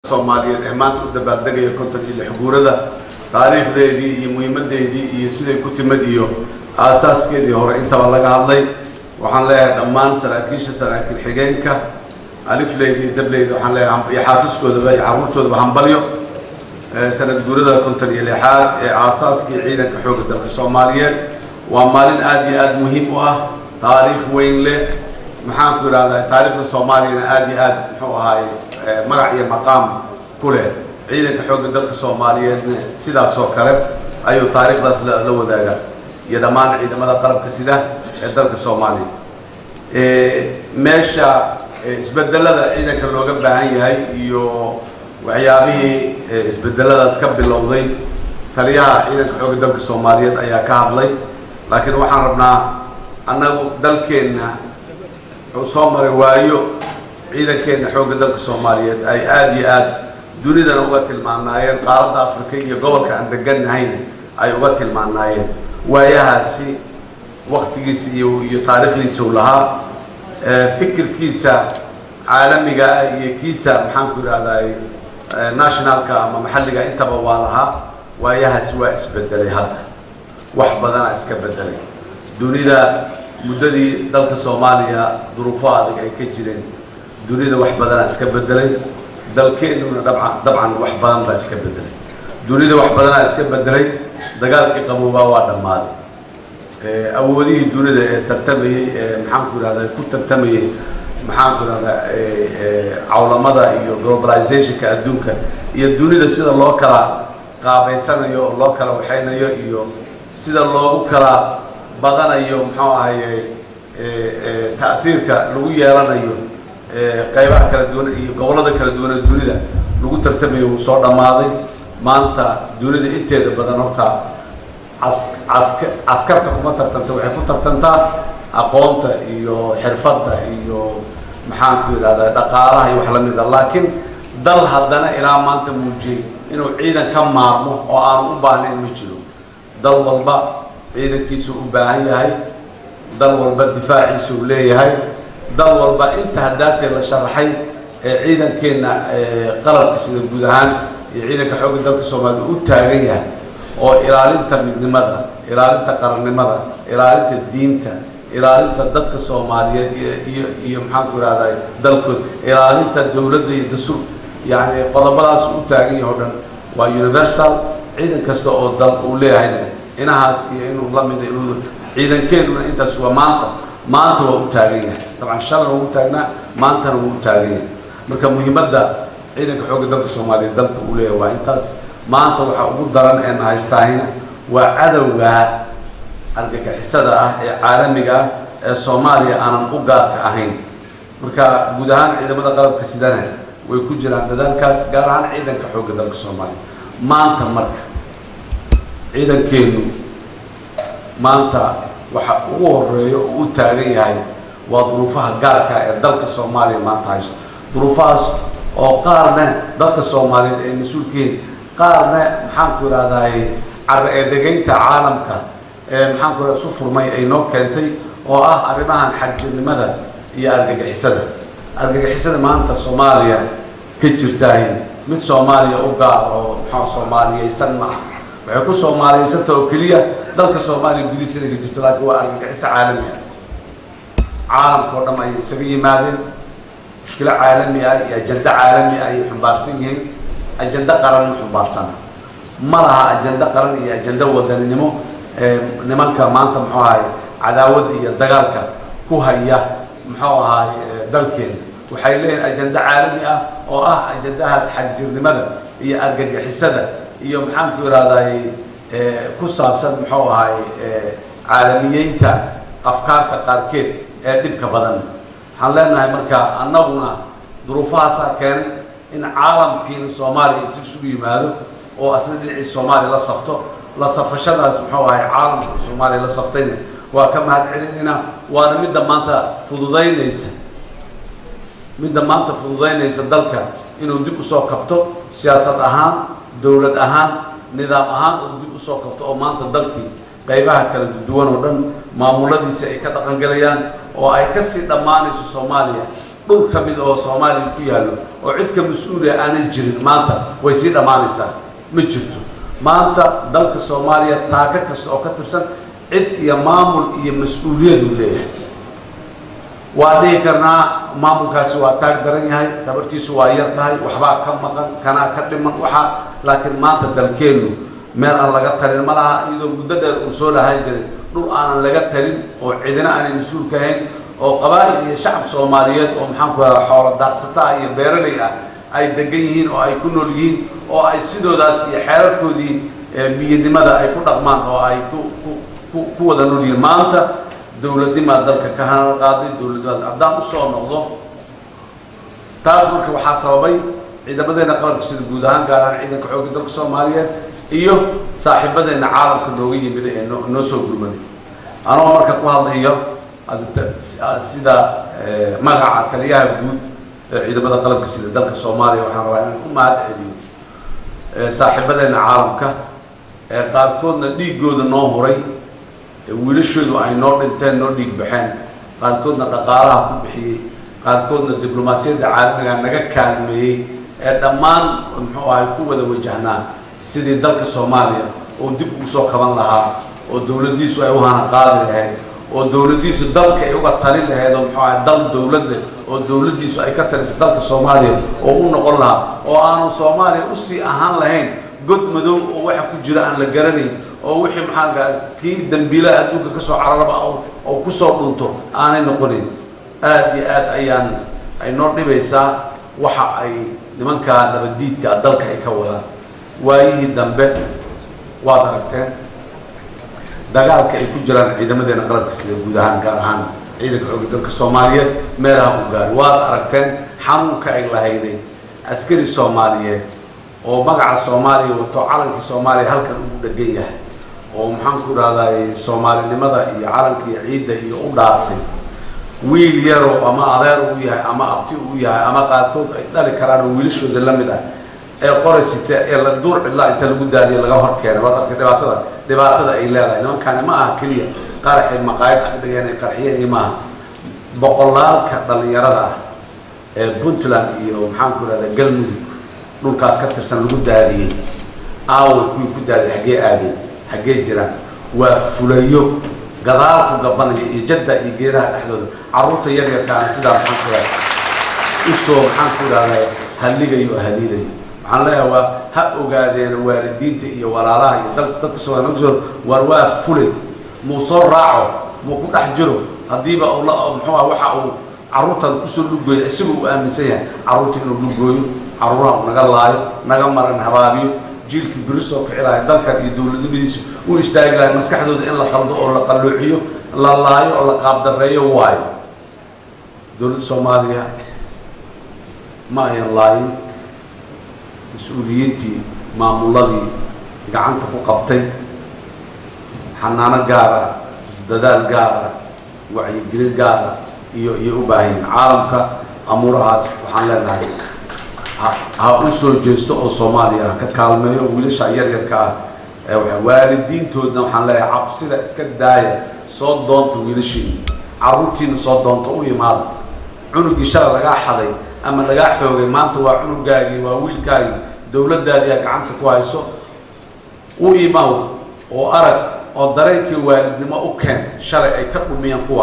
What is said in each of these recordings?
soomaaliyeed ee maanta u dabaaldegaya konton iyo lix guurada taariikhdeedii iyo muhiimadeedii iyo siday ku timid iyo aasaaskeedii hore intaba laga hadlay waxaan leeyahay dhammaan saraakiisha saraakiil xigeenka alifleyda iyo dableyda waxaan leeyahay iyo xaasaskoodaba iyo carruurtoodaba hambalyo sanad guurada konton iyo lixaad ee aasaaskii ciidanka xoogga dalka soomaaliyeed waa maalin aad iyo aad muhiim u ah taariikh weyn leh maxaan ku idhahdaa taariikhda soomaaliyana aad iyo aad muxuu ahaay magac iyo maqaam ku leh ciidanka xoogga dalka soomaaliyeedna sidaas oo kale ayuu taariikhdaas la wadaagaa iyo dhammaan ciidamada qalabka sida ee dalka soomaaliya meesha isbedelada ciidanka looga baahan yahay iyo waxyaabihii isbedeladaas ka bilowday taliyaha ciidanka xoogga dalka soomaaliyeed ayaa ka hadlay laakiin waxaan rabnaa annagu dalkeenna wuxuu soo maray waayo ciidankeenna xoogga dalka soomaaliyeed ay aada iyo aad dunidana uga tilmaanaayeen qaaradda afrika iyo gobolka aan degannahayn ay uga tilmaanaayeen waayahaasi waktigiisa iyo iyo taariikhdiisa u lahaa fikirkiisa caalamiga ah iyo kiisa maxaan ku idhahdaay nationalka ama maxalliga intaba waa lahaa waayahaasi waa isbedelay hadda wax badanaa iska bedelay dunida muddadii dalka soomaaliya duruufo adag ay ka jireen dunida wax badanaa iska bedelay dalkeennuna dabcan dabcan wax badan baa iska bedelay dunida wax badanaa iska bedelay dagaalkii qaboobaa waa dhammaaday awoodihii dunida ee tartamayey ee maxaan ku idhahda ku tartamayey maxaan ku idhahdaa cawlamada iyo globalizationka adduunka iyo dunida sida loo kala qaabaysanayo oo loo kala waxaynayo iyo sida loogu kala badanayo muxuu ahaye ta'hiirka lagu yeelanayo qaybaha kala duwan iyo gobollada kala duwan ee dunida lagu tartamayo wuu soo dhammaaday maanta dunida inteeda badan horta cas cask caskarta kuma tartanta waxay ku tartantaa aqoonta iyo xirfadda iyo maxaan ku idhahdaa dhaqaalaha iyo wax la mida laakiin dal haddana ilaa maanta muujiyey inuu ciidan ka maarmo oo aanu u baahnayn ma jiro dal walba ciidankiisu u baahan yahay dal walba difaaciisa uu leeyahay dal walba inta haddaatee la sharaxay ee ciidankeenna qalabka sida guud ahaan iyo ciidanka xoogga dalka soomaalida u taagan yahay oo ilaalinta midnimada ilaalinta qarannimada ilaalinta diinta ilaalinta dadka soomaaliyeed iyo iyo iyo maxaan ku ihahday dalkood ilaalinta dowladda iyo dastuur yacni qodobadaas u taagan yahay o dhan waa universal ciidan kasta oo dal uu leeyahayna inahaas iyo inuu la mida inuu ciidankeenuna intaas waa maanta maanta waa u taagan yahay dabcan shalana waa u taagnaa maantana waa u taagan yahay marka muhiimadda ciidanka xoogga dalka soomaaliyeed dalka uu leeyahay waa intaas maanta waxaa ugu daran ee na haystaahina waa cadowga argagixisada ah ee caalamiga ah ee soomaaliya aanan u gaarka ahayn marka guud ahaan ciidamada qalabka sidana way ku jiraan dadaalkaas gaar ahaan ciidanka xoogga dalka soomaaliya maanta marka ciidankeenu maanta waxa ugu horeeyo oo u taagan yahay waa duruufaha gaarka ee dalka soomaaliya maanta haysto duruufahaas oo qaarna dadka soomaaliyeed ay mas-uulkihiin qaarna maxaan ku idhahdaay cara ee degaynta caalamka ee maxaan ku isu furmay ay noo keentay oo ah arrimahan xagjirnimada iyo argagixisada argagixisada maanta soomaaliya ka jirtaay mid soomaaliya u gaar oo maxaa soomaaliyeysan ma ah waxay ku soomaaliyeysanta oo keliya dalka soomaaliya gudihiisa inay ka jirto laakiin waa argagixiso caalami ah caalamka oo dham ay isaga yimaadeen mushkilo caalami ah iyo ajando caalami ah ayay xumbaarsan yihiin ajando qaran ma xumbaarsan ma laha ajando qaran iyo ajando wadaninimo nimanka maanta muxuu ahay cadaawadda iyo dagaalka ku haya muxuu ahay dalkeena waxay leeyihin ajando caalami ah oo ah ajandahaas xagjirnimada iyo argagixisada iyo maxaan ku ihahday ku saabsan muxuu ahay caalamiyeynta afkaarta qaarkeed ee dhibka badan waxaan leenahay marka annaguna duruufahaasaa keenay in caalamkiina soomaaliya intu isugu yimaado oo asna dhinacii soomaaliya la safto la safashadaas muxuu ahay caalamka soomaaliya la saftayna waa ka mahad celinayna waana midda maanta fududaynaysa midda maanta fududaynaysa dalka inuu dib usoo kabto siyaasad ahaan dowlad ahaan nidaam ahaan uu dib usoo kabto oo maanta dalkii qaybaha kala duwan oo dhan maamuladiisa ay ka dhaqangelayaan oo ay kasii dhammaanayso soomaaliya dhul ka mid oo soomaaliya ku yaallo oo cid ka mas-uuliya aanay jirin maanta way sii dhammaanaysaa ma jirto maanta dalka soomaaliya taaka kasta oo ka tirsan cid iyo maamul iyo mas-uuliyaduu leeyahay waa dhihi karnaa maamulkaasi waa taag daran yahay tabartiisu waa yar tahay waxbaa ka maqan kanaa ka dhiman waxaa laakiin maanta dalkeennu meel aan laga talin ma laha iyadoo muddo dheer uu soo lahaan jiray dhul aanan laga talin oo cidina aanay mas-uul ka ahayn oo qabaa'il iyo shacab soomaaliyeed oo maxaan ku radaa xoolo daaqsata ah iyo beeraley ah ay degan yihiin oo ay ku nool yihiin oo ay sidoodaas iyo xeerarkoodii biyadnimada ay ku dhaqmaan oo ay ku ku ku wada nool yihiin maanta dowladnimaa dalka ka hanal qaaday dowladnimada haddaan usoo noqdo taas marka waxaa sababay ciidamadeena qalabka sida guud ahaan gaar ahaan ciidanka xoogga dalka soomaaliyeed iyo saaxiibadeena caalamka nooga yimid ee noo noo soo gurmaday anoo marka ku hadlayo sida magaca taliyaha guud ee ciidamada qalabka sida dalka soomaaliya waxaan rabaa inaan ku mahad celiyo saaxiibadeena caalamka ee qaarkoodna dhiiggooda noo huray wiilashoodu ay noo dhinteen noo dhiig baxeen qaarkoodna dhaqaalaha ku bixiyey qaarkoodna diblomaasiyadda caalamiga naga kaalmeeyey ee dhammaan muxuu ahay ku wada wajahnaa sidii dalka soomaaliya oo dib ugu soo kaban lahaa oo dowladdiisu ay u hana qaadi lahayd oo dowladdiisu dalka ay uga talin lahayd oo muxuu ahay dal dowlad leh oo dowladdiisu ay ka taliso dalka soomaaliya oo u noqon lahaa oo aanu soomaaliya usii ahaan lahayn god madow oo waxa ku jira aan la garanayn oo wixii maxaa kii dambiilaha adduunka ka soo cararaba oo kusoo dhunto aanay noqonin aad iyo aad ayaan ay noo dhibaysaa waxa ay nimankaa nabaddiidka dalka ay ka wadaan waayihii dambe waad aragteen dagaalka ay ku jiraan ciidamadeena qalabka sida guud ahaan gaar ahaan ciidanka xoogga dalka soomaaliyeed meelaha u gaari waad aragteen xanuunka ay lahayday askari soomaaliyeed oo magaca soomaaliya wato calankii soomaaliya halkan ugu dhegan yahay oo maxaan ku idhahday soomaalinimada iyo calanka iyo ciidda iyo u dhaartay wiil yaroo ama adeer uu yahay ama abti uu yahay ama qaarkood ay dhali karaan oo wiilashooda la mid ah ee qoraysita ee la duur cidlaa inta lagu daadiyo laga hor keenay waad arkay dhibaatada dhibaatada ay leedahay nimankaani ma aha keliya qaraxay maqaayad agdhigeen ay qarxiyeen iyo maaha boqolaalka dhallinyarada ah ee puntland iyo maxaan ku idhahda galmudug dhulkaas ka tirsan lagu daadiyey aaway kuwii ku daadiyay xaggee aadeen xaggee jiraan waa fulayo gadaal ku gabanaya iyo jadda iyo geedaha dhexdooda carruurta yaryarkaana sidaa maxaan ku idhahda usoo maxaan ku idhahda halligayo oo haliilayo waxaan leeyahay waa ha ogaadeen waalidiinta iyo walaalaha iyo dal dadka soo war waa fulay muu soo raaco muu ku dhex jiro haddiiba ula muxuu ah waxa uu carruurtan kusoo dhugooyo isaga uu aaminsan yahay carruurta inuu dhugooyo carruuraha uu naga laayo naga maran habaabiyo jiilkii beri soo kici lahay dalkan iyo dowladnimadiisu u istaagi lahay maskaxdooda in la qaldo oo la qalloociyo la laayo oo la qaabdareeyo waayo dowladda soomaaliya ma ayan laayin mas-uuliyiintii maamuladii gacanta ku qabtay xanaano gaar ah dadaal gaar ah wacyigelin gaar ah iyo iyo u baahanyiin caalamka amuurahaas waxaan leenahay ha u soo jeesto oo soomaaliya ka kaalmeeyo wiilasha yaryarka ah ee waalidiintoodna waxaan leeyahay cabsida iska daaya soo doonta wiilashiina carruurtiina soo doonta u imaada cunugii shala lagaa xaday ama lagaa xoogay maanta waa cunugaagii waa wiilkaagii dowladdaadii aa gacanta ku hayso u imaw oo arag oo dareenkii waalidnimo u keen shalay ay ka dhumiyeen kuwa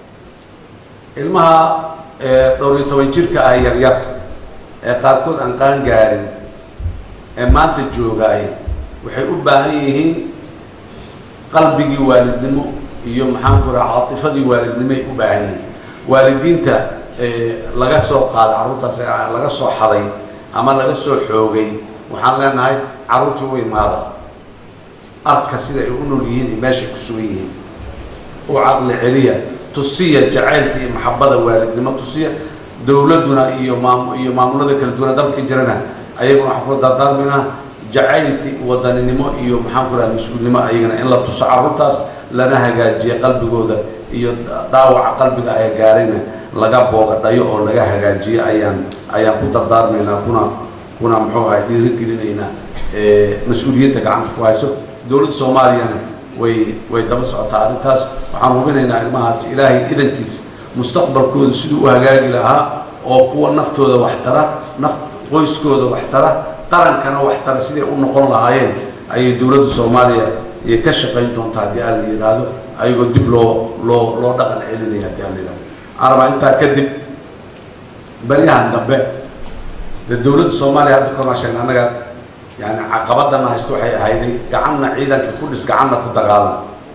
ilmaha dhowr iyo toban jirka ah yaryar ee qaarkood aan qaan gaarin ee maanta joogaay waxay u baahan yihiin qalbigii waalidnimo iyo maxaan ku raha caatifadii waalidnimoay u baahan yihiin waalidiinta laga soo qaaday carruurtaas laga soo xaday ama laga soo xoogay waxaan leenahay carruurtii u imaada arka sida ay u nool yihiin iyo meeshay ku sugan yihiin u caqli celiya tusiya jacaylka iyo maxabada waalidnimo tusiya dowladduna iyo maam iyo maamulada kala duwana dalka jirana ayaguna waxaan kula dardaarmaynaa jacaylki wadaninimo iyo maxaan ku raha mas-uulnimo ayagana in la tuso carruurtaas lana hagaajiya qalbigooda iyo dhaawaca qalbiga ay gaarayna laga boogadhayo oo laga hagaajiyo ayaan ayaan ku dardaarmaynaa kuna kuna muxuu ahay dhiirigelinaynaa mas-uuliyadda gacanta ku hayso dowladda soomaaliyana way way daba socotaa arrintaas waxaan hubinaynaa ilmahaas ilaahay idankiisa mustaqbalkooda siduu u hagaagi lahaa oo kuwa naftooda wax tara naf qoyskooda wax tara qarankana wax tara siday u noqon lahaayeen ayay dowladda soomaaliya iyo ka shaqayn doontaa haddii aan la yidhaahdo ayagoo dib loo loo loo dhaqan celinaya haddii aan la yidhahdo waxaan rabaa intaa kadib baryahan dambe dee dowladda soomaaliya hadda kormaa sheegna annaga yani caqabadana haysto waxay ahayday gacanna ciidanka ku dhis gacanna ku dagaalan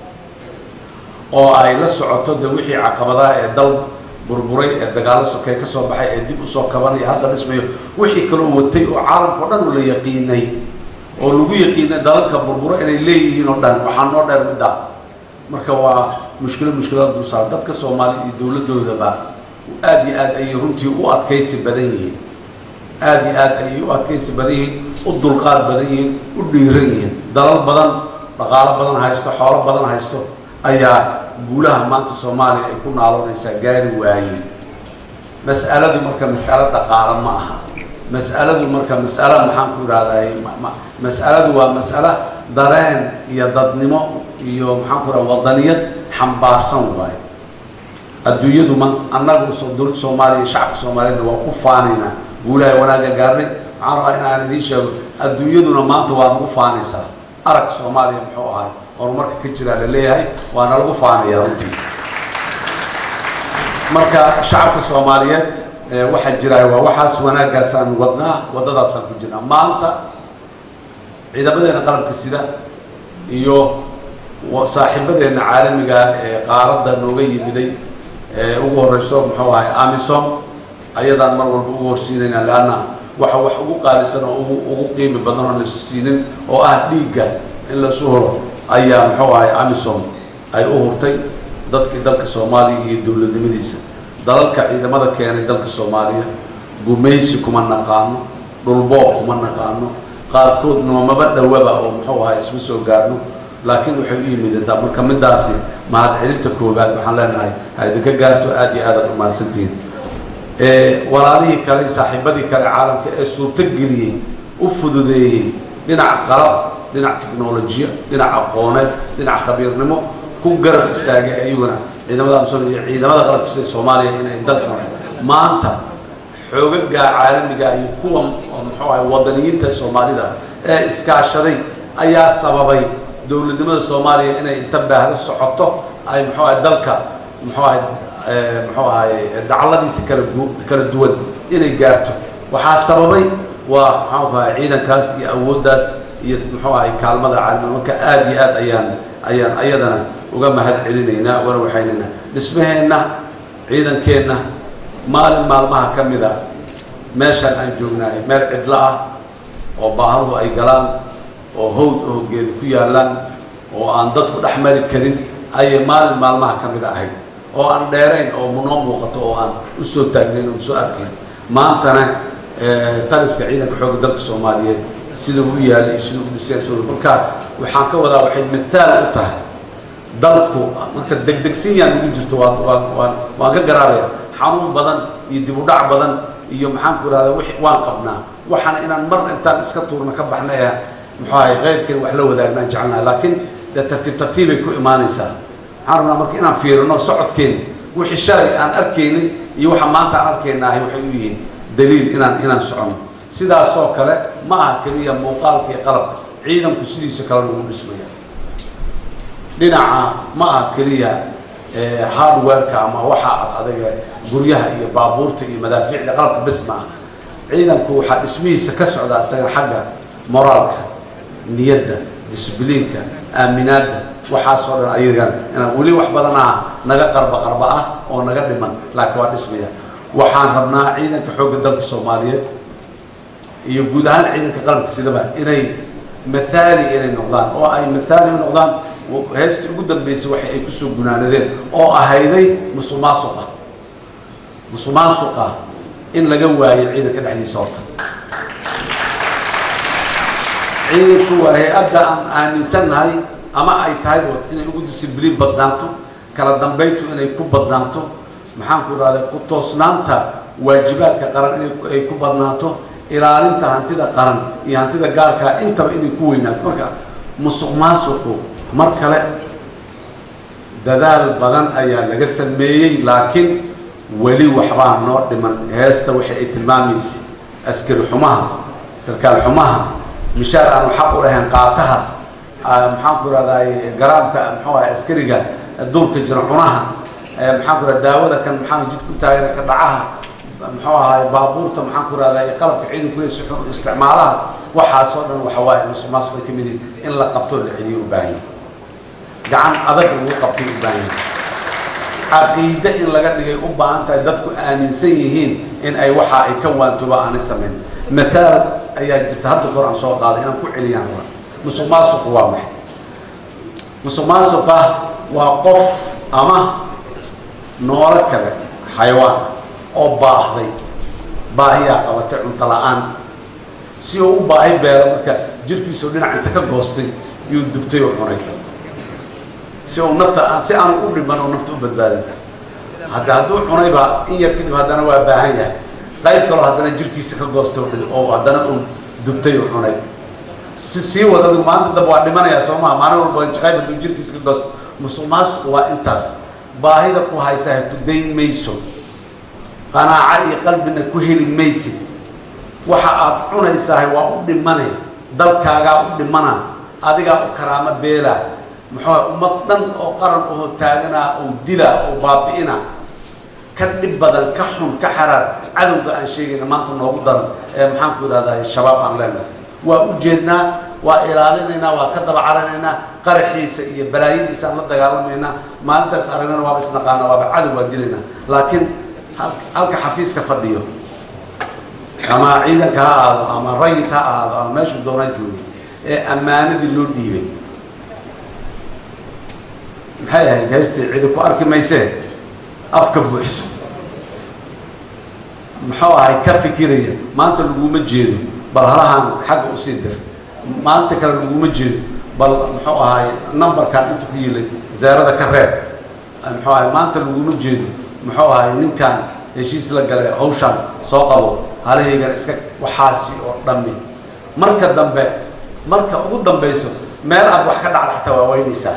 oo ay la socoto de wixii caqabadaha ee dal burburay ee dagaallo sokey ka soo baxay ee dib usoo kabanaya hadda dhismayo wixii kaloo watay oo caalamka o dhan la yaqiinay oo lagu yaqiinay dalalka burburo inay leeyihiin oo dhan waxaa noo dheer middaa marka waa mushkilo mushkilada dulsaar dadka soomaaliya iyo dowladdoodaba aada iyo aad ayay runtii u adkaysi badan yihiin aada iyo aad ayay u adkaysi badan yihiin u dulqaad badan yihiin u dhiiran yihiin dalal badan dhaqaalo badan haysto xoolo badan haysto ayaa guulaha maanta soomaaliya ay ku naaloonaysaa gaari waayeen mas'aladu marka mas'alo dhaqaalo ma aha mas'aladu marka mas'alo maxaan ku ihahday mas'aladu waa mas'alo dareen iyo dadnimo iyo maxaan ku ihahda wadaniyad xambaarsan waayo adduunyadu maanta annagu dowladda soomaaliya shacabka soomaaliyeedna waa ku faanaynaa guulaha wanaagga gaarnay waxaan rabaa in aan idiin sheego adduunyaduna maanta waa nagu faanaysaa arag soomaaliya muxuu ahay horumarka ka jiraa la leeyahay waana lagu faanaya runtii marka shacabka soomaaliyeed waxaa jiraay waa waxaas wanaaggaasaan wadnaa waddadaasaan ku jirnaa maanta ciidamadeena qalabka sida iyo saaxiibadeena caalamiga ee qaaradda nooga yimiday ee ugu horeyso muxuu ahay amisom ayadaan mar walba ugu horsiinayna leanna waxa wax ugu qaalisan oo ugu ugu qiimi badan oo laisu siinin oo ah dhiigga in laisu huro ayaa muxuu ahay amisom ay u hurtay dadkii dalka soomaaliya iyo dowladnimadiisa dalalka ciidamada keenay dalka soomaaliya gumaysi kuma naqaano dhulboob kuma naqaano qaarkood noomaba dhowaba oo muxuu ahay isma soo gaarno laakiin waxay u yimidataa marka midaasi mahadcelinta koowaad waxaan leenahay ha idinka gaarto aada iyo aadaad umahadsantihiin walaalihii kale saaxiibadii kale caalamka ee suurto geliyey u fududeeyey dhinac qalab dhinac technolojiya dhinac aqooneed dhinac khabiirnimo ku garab istaagay ayaguna ciidamada amsom iyo ciidamada qalabka sida soomaaliya inay dalka maanta xoogagaa caalamiga iyo kuwa muxuu ahay wadaniyiinta soomaalida ee iskaashaday ayaa sababay dowladnimada soomaaliya inay inta baahdo socoto ay muxuu ahay dalka muxuu ahay muxuu ahay dacladiisa kala kala duwan inay gaarto waxaa sababay waa muxuu ahay ciidankaas iyo awooddaas iyo muxuu ahay kaalmada caalamiga marka aada iyo aad ayaan ayaan ayadana uga mahad celinaynaa wana waxaynaynaa dhismaheenna ciidankeenna maalin maalmaha ka mid a meeshaan aan joognahay meel cidlo ah oo baahaduhu ay galaan oo hawd oo geed ku yaallaan oo aan dadku dhex mari karin ayay maalin maalmaha ka mid ahayd oo aan dheerayn oo noo muuqato oo aan u soo taagnayn oo soo arkayn maantana taliska ciidanka xoogga dalka soomaaliyeed sida u yaalay iyo sida u dhiseen marka waxaan ka wadaa waxay mataal u tahay dalku marka degdegsin yaan ugu jirto waa waa waan waan ka garaabaya xanuun badan iyo dib u dhac badan iyo maxaan ku ihahda wix waan qabnaa waxaana inaan mar intaan iska tuurna ka baxna ee muxuu ahay keyrkeen wax la wadaagnaan jecelnaha laakiin dee tartiib tartiibay ku imaanaysaa waxaan rabnaa marka inaan fiirino socodkeena wixii shalay aan arkaynin iyo waxa maanta aan arkaynahay waxay u yihiin daliil inaan inaan socono sidaasoo kale ma aha keliya muuqaalka iyo qalabka ciidanku sidiisa kale lagu dhismaya dhinaca ma aha keliya hardwareka ama waxa ad adaga guryaha iyo baabuurta iyo madaafiicda qalabka bes ma aha ciidanku waxaa dhismihiisa ka socdaa isaga xagga moraalka niyadda disbliinka aaminaadda waxaasoo dhan ayagan inaan weli wax badan ah naga qarba qarba ah oo naga dhiman laakiin waa dhismaya waxaan rabnaa ciidanka xoogga dalka soomaaliyeed iyo guud ahaan ciidanka qaranka sidaba inay mathaali inay noqdaan oo ay mathaali u noqdaan heestii ugu dambeysay waxa ay kusoo gunaanadeen oo ahayday musuq maasuqa musuq maasuqa in laga waayo ciidanka dhexdiisa horta ciidanku waa hay-adda aan aaminsannahay ama ay tahay inay ugu disibliin badnaanto kala dambayntu inay ku badnaanto maxaan ku idhahda ku toosnaanta waajibaadka qaran inay ku badnaato ilaalinta hantida qaran iyo hantida gaarkaa intaba inay ku weynaato marka musuq maasuqu mar kale dadaal badan ayaa laga sameeyey laakiin weli waxbaa noo dhiman heesta waxa ay tilmaamaysa askari xumaha sarkaal xumaha mishaar aanu xaq u lahayn qaataha maxaan ku ihahdaay garaamka muxuu ahay askariga duurka jira cunaha maxaan ku ihahda daawada kan maxaan jid ku taagan ka dhacaha muxuu ahaay baabuurta maxaan ku ihahdaay qalabka ciidanku le si xun isticmaalaha waxaasoo dhan waxa waaye musuqmaasuq ay ka mid yihin in la qabto la celiyo u baahan yahay gacan adag lagu qabtay u baahan yahay caqiide in laga dhigay u baahan tahay dadku aaminsan yihiin in ay waxa ay ka waantuba aanay samayn mathaal ayaa jirta hadda kor aan soo qaaday inaan ku celiyaan raba musuq maasuqu waa maxay musuq maasuqa waa qof ama noolo kale xayawaan oo baahday baahiyaa qabatay cunto la-aan si uu u baahi beelo marka jirkiisao dhinac inta ka goostay iyuu dubtay oo cunay si uu nafta si aanu u dhiman oo nafta u badbaadin hadda hadduu cunayba in yar kadib haddana waa baahan yahay qayb kaloo haddana jirkiisa ka goostay oo haddana uu dubtay oo cunay si sii wada adigu maanta dab waa dhimanayaa soo maha maalin walba qayb hadduu jirkiisa ka goosto musuq maasuq waa intaas baahida ku haysaa tudayn mayso qanaaco iyo qalbina ku heli maysid waxa aad cunaysahay waa u dhimane dalkaagaa u dhimana adigaa u karaamo beela muxuu ummad dhan oo qaran oo taaganaa oo dila oo baabi'ina ka dhib badan ka xun ka xaraar cadowga aan sheegayna maanta noogu daran ee maxaan ku idhahdaa shabaab aan leenahay waa u jeednaa waa ilaalinaynaa waa ka daba caranaynaa qaraxiisa iyo balaayadiisa aan la dagaalamaynaa maalintaas aragnana waaba isnaqaana waaba cadow waa dilaynaa laakiin halka xafiiska fadhiyo ama ciidanka ha ahaado ama rayid ha ahaado ama meeshuu doonaan joogay ee ammaanadii loo dhiibay maxay ahayd heystii cidi ku arki maysee afka buuxso muxuu ahay ka fikiraya maanta laguma jeedo bal halahaan xagga usii dir maanta kale laguma jeedo bal muxuu ahay numberkan inta ku yilay zaarada ka reeb muxuu ahay maanta laguma jeedo muxuu ahay ninkan heshiis la galay hawshaan soo qabo halahaygana iska waxaasi oo dhammi marka dambe marka ugu dambayso meel aad wax ka dhacda xataa waa weynaysaa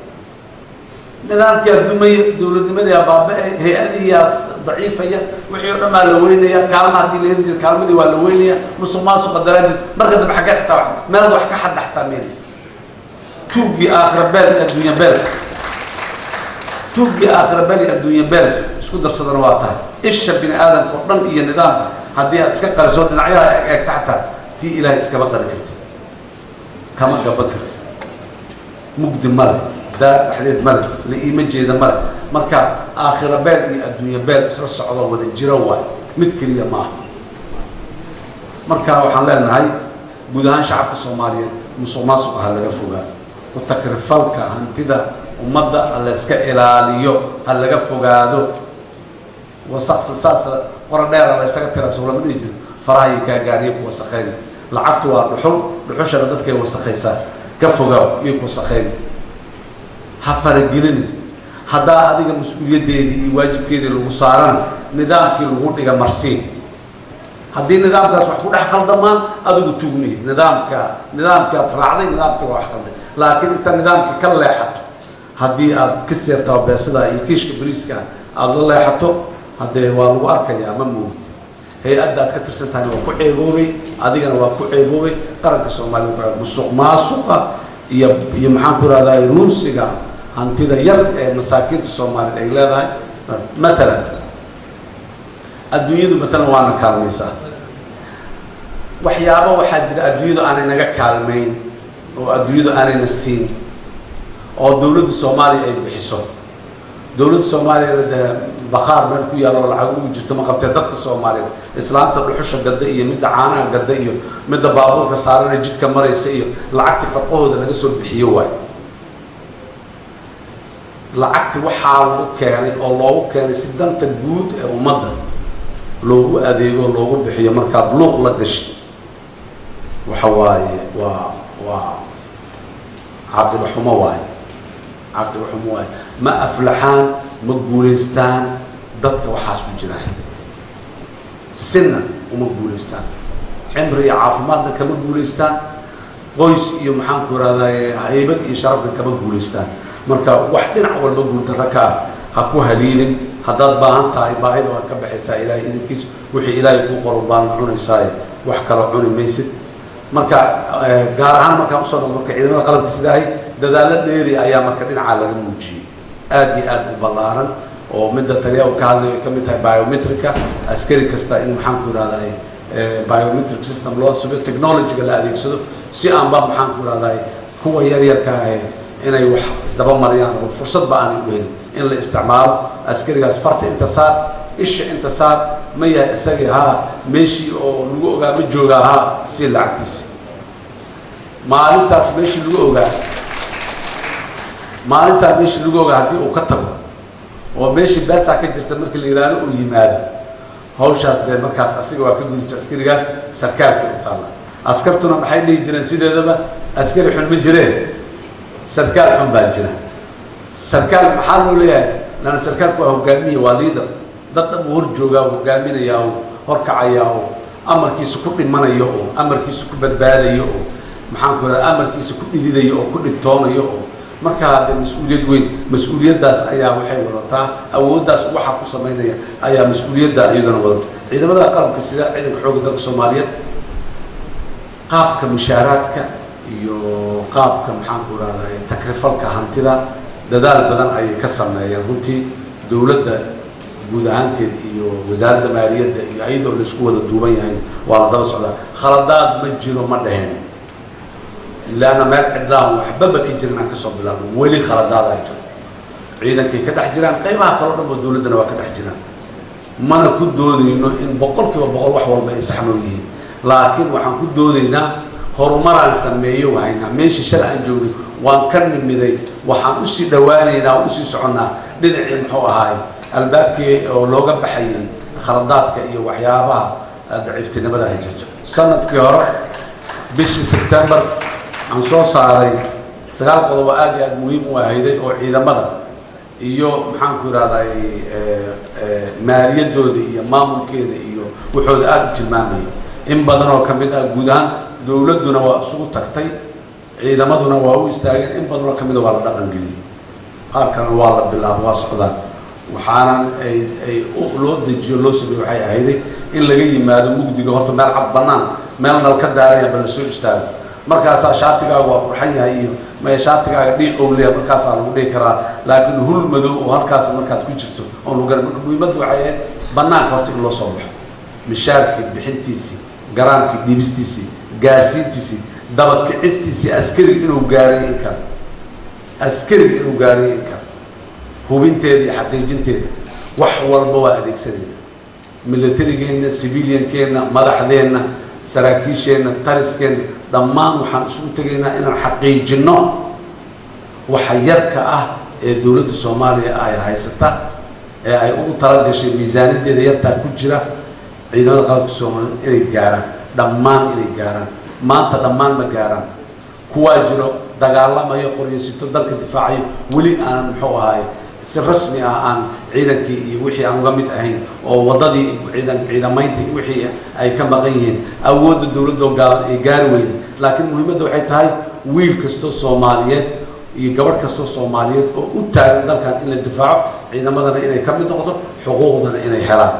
nidaamkaa dumaya dawladnimadaa baaba-e hay-adiyaa daciifaya wixii o dhan baa la weynaya kaalma haddii la heli jira kaalmadii waa la weynaya musuq maasuqa daraaddeed marka dambe xaggee xitaa meelad wax ka xadda xataa meelis tuuggii aakhira beel adduunya beel tuuggii aakhira beel iyo adduunya beel isku darsadana waa tahay isha bini aadamka oo dhan iyo nidaamka haddii aad iska qariso dhinacyaha eg eegta xataa tii ilaahay iskama qari karti kama gaban karti mugdi male daar dhexdeed male la iima jeeda male marka aakhira beel iyo adduunya beel isla socdo wada jiro waay mid keliya maaha marka waxaan leenahay guud ahaan shacabka soomaaliyeed musuq maasuq ha laga fogaa ku takrifalka hantida ummadda ha la iska ilaaliyo ha laga fogaado wasaqsa saas qora dheera la ysaga tira soo lama dhihi jiro faraha iyo gaagaariyo ku wasaqeyn lacagtu waa dhuxul dhuxushana dadkay wasaqaysaa ka fogaaw iyo ku wasaqeyn ha faragelin haddaa adiga mas-uuliyaddeedii iyo waajibkeedii lagu saarana nidaamkii lagu dhiga marsiin haddii nidaamkaas wax ku dhex khaldamaan adigu tugmihid nidaamka nidaamkaad raacday nidaamkii waa wax khalday laakiin inta nidaamka ka leexato haddii aad ka seertaa beesada iyo kiishka bariiska aada la leexato haddee waa lagu arkayaa ma moogid hay-adda aad ka tirsan tahayna waa ku ceeboobay adigana waa ku ceeboobay qaranka soomaaliya musuq maasuqa iyo iyo maxaan ku rahdaa ruusiga hantida yar ee masaakiinta soomaaliyeed ay leedahay maalan adduunyadu maalan waana kaalmaysaa waxyaabo waxaa jira adduunyadu aanay naga kaalmayn oo adduunyadu aanayna siin oo dawladda soomaaliya ay bixiso dawladda soomaaliyana dee bakaar meel ku yaalo oo lacag ugu jirto ma qabtee dadka soomaaliyeed islaanta dhuxusha gadda iyo midda caanaha gadda iyo midda baabuurka saarana jidka maraysa iyo lacagti farqahooda laga soo bixiyo waay lacagti waxaa lagu keenay oo loogu keenay si danta guud ee ummadda loogu adeego loogu bixiyo markaad luuq la gashay waxa waaye waa waa caqiba xumo waaye caqiba xumo waaye ma aflaxaan ma guulaystaan dadka waxaas ku jira sinna uma guulaystaan cimri iyo caafimaadna kama guulaystaan qoys iyo maxaan ku ihahdaye haybad iyo sharafna kama guulaystaan marka wax dhinac walba guuldarra ka ah ha ku haliilin haddaad baahan tahay baahida waad ka baxaysaa ilaahay idinkiis wixii ilaahay kuu qoro baan cunaysaaye wax kale cuni maysid marka gaar ahaan markaan usoo noqdo marka ciidamada qalabka sidaahay dadaallo dheeri ayaa marka dhinacaa laga muujiyey aad iyo aad u ballaaran oo midda taliya uu ka hadlayo ka mid tahay biometrica askari kasta in maxaan ku ihahday biometric system loo sugo technologyga la adeegsado si aanba maxaan ku ihahday kuwa yar yarka ahe inay wax isdaba mariyaan oo fursadba aanay u helin in la isticmaalo askarigaas farta inta saar isha inta saar ma yahay isagii haa meeshii oo lagu ogaa ma joogaa haa si lacagtiisi maalintaas meeshii lagu ogaa maalintaa meeshii lagu ogaa haddii uu ka tago oo meeshii beesaa ka jirta markii la yidhaahdo uu yimaado hawshaas dee markaas asiga waa ka gudisa askarigaas sarkaalkii u taalla askartuna maxay dhihi jireen sideedaba askari xun ma jireen sarkaal xun baa jira sarkaal maxaa loo leeyahay lana sarkaalku waa hogaamiye waa liader dad dhan uu hor joogaa oo hogaaminaya oo horkacaya oo amarkiisa ku dhimanayo oo amarkiisa ku badbaadayo oo maxaan ku ihahda amarkiisa ku dhididayo oo ku dhibtoonayo oo markaa de mas-uuliyad weyn mas-uuliyaddaas ayaa waxay wadataa awooddaas waxa ku samaynaya ayaa mas-uuliyadda iyadana wadato ciidamada qalabka sida ciidanka xoogga dalka soomaaliyeed qaabka mushaaraadka iyo qaabka maxaan ku ihahday takrifalka hantida dadaal badan ayay ka sameeyeen runtii dowladda guud ahaanteed iyo wasaaradda maaliyadda iyo ayadoo la isku wada duuban yahay waa la daba socdaa khaladaad ma jiro ma dheheen ilaana meel cidlaan waxbaba ka jirin aan kasoo bilaabno weli khaladaad ay jiro ciidankay ka dhex jiraan qaybaha kaloo dhan oo dowladdana waa ka dhex jiraan mana ku doodayno in boqol kiiba boqol wax walba ay saxnoo yihiin laakiin waxaan ku doodaynaa horumaraan sameeyo haynaa meeshii shalay aan joogno waan ka nimiday waxaan usii dhowaanaynaa oo usii soconnaa dhinacii muxuu ahaay albaabkii oo looga baxayay khaladaadka iyo waxyaabaha daciiftinimada ay jirto sanadkii hore bishii sebtembar aan soo saaray sagaal qodob oo aad iyo aad muhiim u ahayday oo ciidamada iyo maxaan ku ihahday maaliyadooda iyo maamulkeeda iyo waxooda aada u tilmaamayay in badan oo ka mid ah guud ahaan dowladduna waa isugu tagtay ciidamaduna waa u istaageen in badan oo ka mida waa la dhaqan geliyey qaar kalena waa la bilaabo waa socdaan waxaana ay ay loo dejiyo loo sameeye waxay ahayday in laga yimaado mugdiga horta meel cad bannaan meel nal ka daaraya ba la soo istaago markaasaa shaatigaaga waa qurxan yahay iyo maya shaatigaaga dhiiq owleya markaasaa lagu dhihi karaa laakiin hul madow oo halkaas markaad ku jirto oo lagu gara marka muhiimadda waxay ahayd bannaanka horta in loo soo baxo mishaarkii bixintiisii garaamkii dhiibistiisii gaarsiintiisii dabakicistiisii askariga inuu gaaray in kale askariga inuu gaaray in kale hubinteeda iyo xaqiijinteeda wax walba waa adeegsanayna milatarigeenna civiliankeenna madaxdeenna saraakiisheenna tariskeenna dhammaan waxaan isugu tegaynaa inaan xaqiijinno waxa yarka ah ee dowladda soomaaliya ay haysata ee ay ugu talagashay miisaaniyaddeeda yartaa ku jira ciidamada qalabka soomaaliya inay gaaraan dhammaan inay gaaraan maanta dhammaan ma gaaraan kuwaa jiro dagaalamayo qoryasito dalka difaacayo weli aanan muxuu ahaay si rasmi ah aan ciidankii iyo wixii aan uga mid ahayn oo waddadii ciidan ciidamayntii wixii ay ka maqan yihiin awoodda dowladda oo gaaban ay gaari weyday laakiin muhiimadda waxay tahay wiil kastoo soomaaliyeed iyo gabadh kastoo soomaaliyeed oo u taagan dalkan in la difaaco ciidamadana inay ka mid noqdo xuquuqdana inay helaan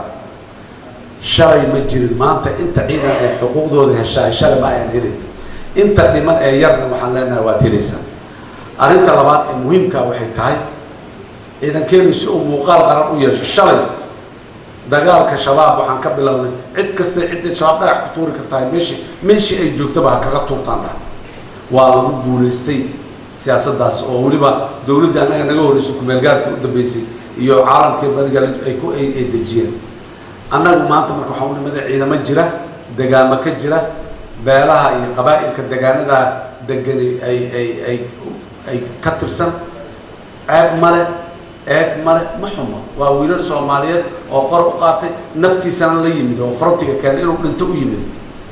shalay ma jirin maanta inta ciidan ay xuquuqdooda heshaay shalay ma ayaan helin inta dhiman ee yarna waxaan leenahay waad helaysaa arrinta labaad ee muhiimkaa waxay tahay ciidankeenu si uu muuqaal qaran u yeesho shalay dagaalka shabaab waxaan ka bilownay cid kasta cidday shabaab dhagax ku tuuri kartahay meeshii meeshii ay joogtaba ha kaga tuurtaan dhah waa lagu guulaystay siyaasaddaas oo weliba dowladda annaga naga horreysay kumeelgaarka u dambeysay iyo caalamkii badiga ay ku ay ay dejiyeen annagu maanta marka waxaa u nimada ciidamo jira degaamo ka jira beelaha iyo qabaa'ilka degaanadaa degani ay ay ay ay ka tirsan ceeb male eeg male ma xumo waa wiilal soomaaliyeed oo qor u qaatay naftiisana la yimid oo frontiga keenay inuu dhinto u yimid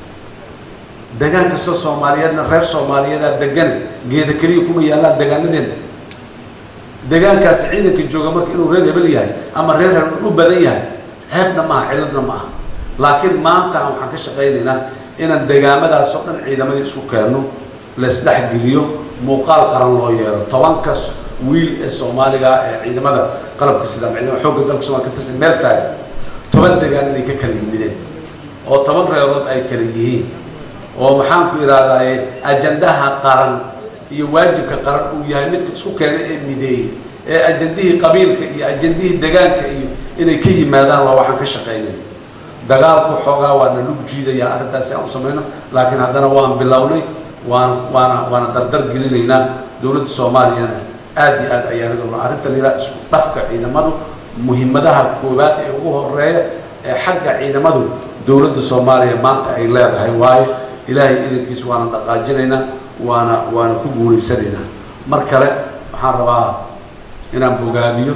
degaan kastoo soomaaliyeedna reer soomaaliyeedaa degane geeda keliya kuma yaallaan degaanadeena degaankaasi ciidanka jooga marka inuu reer hebel yahay ama reer hebel u badan yahay ceebna maaha ciladna ma aha laakiin maanta waxaan ka shaqaynaynaa inaan degaamadaas oo dhan ciidamadii isku keenno laisdhexgeliyo muuqaal qaran loo yeelo tobankas wiil ee soomaaliga ee ciidamada qalabka sida ciidamada xoogga dalka soomaaliya ka tirsan meel taagan toban degaan inay ka kala yimideen oo toban reerood ay kala yihiin oo maxaan ku idhahdaaye ajandaha qaran iyo waajibka qaran uu yahay midka isku keenay ee mideeyey ee ajandihii qabiilka iyo ajandihii degaanka iyo inay ka yimaadaan waa waxaan ka shaqaynay dagaalku xoogaa waana lug jiidaya arrintaasi aan u samayno laakiin haddana waan bilownay waan waana waana dardar gelinaynaa dowladda soomaaliyana aad iyo aad ayaan idolna arrinta la yidhaha isku dhafka ciidamadu muhiimadaha koowaad ee ugu horeeya ee xagga ciidamadu dowladda soomaaliya maanta ay leedahay waayo ilaahay idankiis waana dhaqaajinaynaa waana waana ku guulaysanaynaa mar kale waxaan rabaa inaan bogaadiyo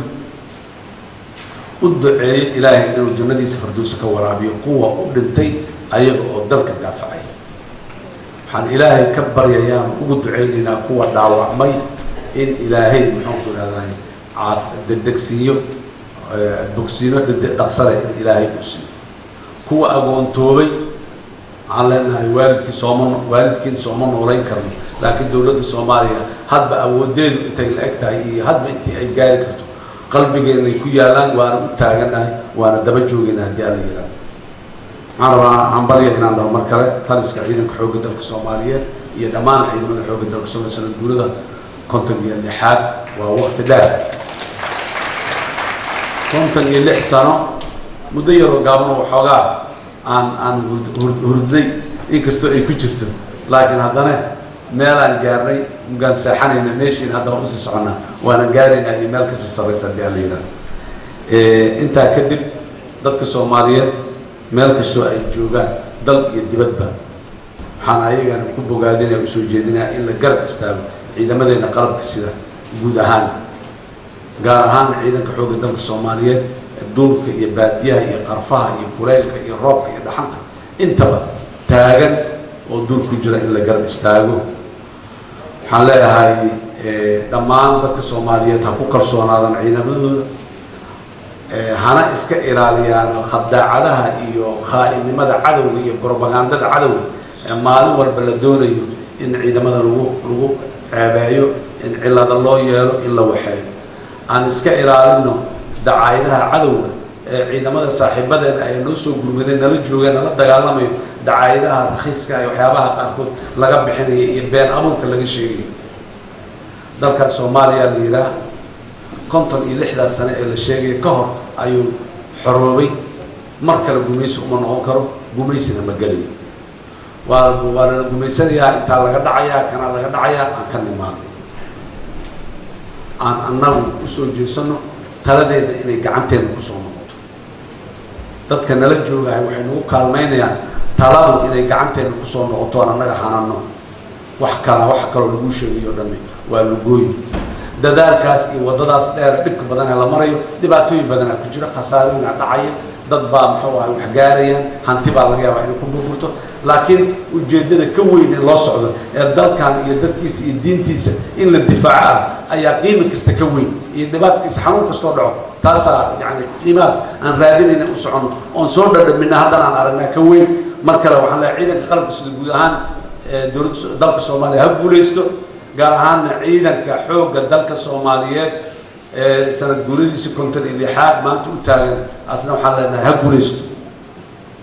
u duceeyo ilaahay inuu jannadiisa farduusa ka waraabiyo kuwa u dhintay ayaga oo dalka daafacay waxaan ilaahay ka baryayaan ugu ducaynaynaa kuwa dhaawacmay in ilaahay muxuu ku ihahdahay caad degdegsiiyo bogsiino dhaqsale in ilaahay uu siiyo kuwa agoontoobay waxaan leenahay waalidkii sooma waalidkiin sooma noolayn karno laakiin dowladda soomaaliya hadba awoodeedu intay la eg tahay iyo hadba intii ay gaari karto qalbigeenay ku yaalaan waana u taaganahay waana daba joogayna haddii alla yihahdo waxaan rabaa hambalya inaan dhaho mar kale taliska ciidanka xoogga dalka soomaaliyeed iyo dhammaan ciidamada xoogga dalka soomaaliya sanad guurada konton iyo lixaad waa waqti dheer konton iyo lix sano muddo yaroo gaaban oo waxoogaa aan aan hurday inkastoo ay ku jirto laakiin haddana meelaan gaarnay mugaan seexanayna meeshiin haddaba usii soconnaa waana gaaraynaa iyo meel kasii sarraysa haddii alla yidhahdo intaa kadib dadka soomaaliyeed meel kastoo ay joogaan dal iyo dibadba waxaan ayagana ku bogaadinaya usoo jeedinaya in la garab istaago ciidamadeena qalabka sida guud ahaan gaar ahaan ciidanka xoogga dalka soomaaliyeed duulka iyo baadiyaha iyo qarfaha iyo kuleylka iyo roobka iyo dhaxanta intaba taagan oo duul ku jira in la garab istaago waxaan leeyahay dhammaan dadka soomaaliyeed ha ku kalsoonaadaan ciidamadooda hana iska ilaaliyaan khadaacadaha iyo khaa'inimada cadowga iyo brobagandada cadowga ee maalin walba la doonayo in ciidamada lagu lagu ceebeeyo in cilada loo yeelo in la waxeeyo aan iska ilaalino dacaayadaha cadowga ee ciidamada saaxiibadeena ay noo soo gurmadeen nala joogeen nala dagaalamayo dacaayadaha rakhiiska ee waxyaabaha qaarkood laga bixinayo iyo been abuurka laga sheegayo dalkan soomaaliya la yidhaah konton iyo lixdaas sane ee la sheegaya ka hor ayuu xoroobay mar kale gumaysi uma noqon karo gumaysina ma gelayo waa waa lala gumaysanayaa intaa laga dhacayaa kana laga dhacayaa aan ka nimaano aan annagu usoo jeesano taladeeda inay gacanteena kusoo noqoto dadka nala joogahay waxay nagu kaalmaynayaan taladu inay gacanteena kusoo noqoto aan annaga hanano wax kala wax kaloo lagu sheegayo o dhami waa lugooyi dadaalkaas iyo waddadaas dheer dhibka badan ee la marayo dhibaatooyin badanaa ku jira khasaarooyinaa dhacaya dad baa muxuu ahay wax gaarayaan hanti baa laga yaabaa inay ku burburto laakiin ujeeddada ka weyn ee loo socdo ee dalkan iyo dadkiisa iyo diintiisa in la difaaco ah ayaa qiimi kasta ka weyn iyo dhibaatkiisa xanuun kastoo dhaco taasaa yani qiimahaas aan raadinayna u socono oon soo dhadhamina haddana aan aragnaa ka weyn mar kale waxaan leehay ciidanka qalabka sida guud ahaan dowladda dalka soomaaliya ha guulaysto gaar ahaanna ciidanka xoogga dalka soomaaliyeed ee sanad guuradiisa konton iyo lixaad maanta u taagan asna waxaan leenahay ha guulaysto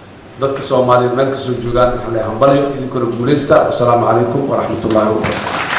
dadka soomaaliyeed meel kasoo joogaan waxaan leeyahay hambalyo idinkuna guulaysta wasalaamu calaykum waraxmat ullahi wabarakatu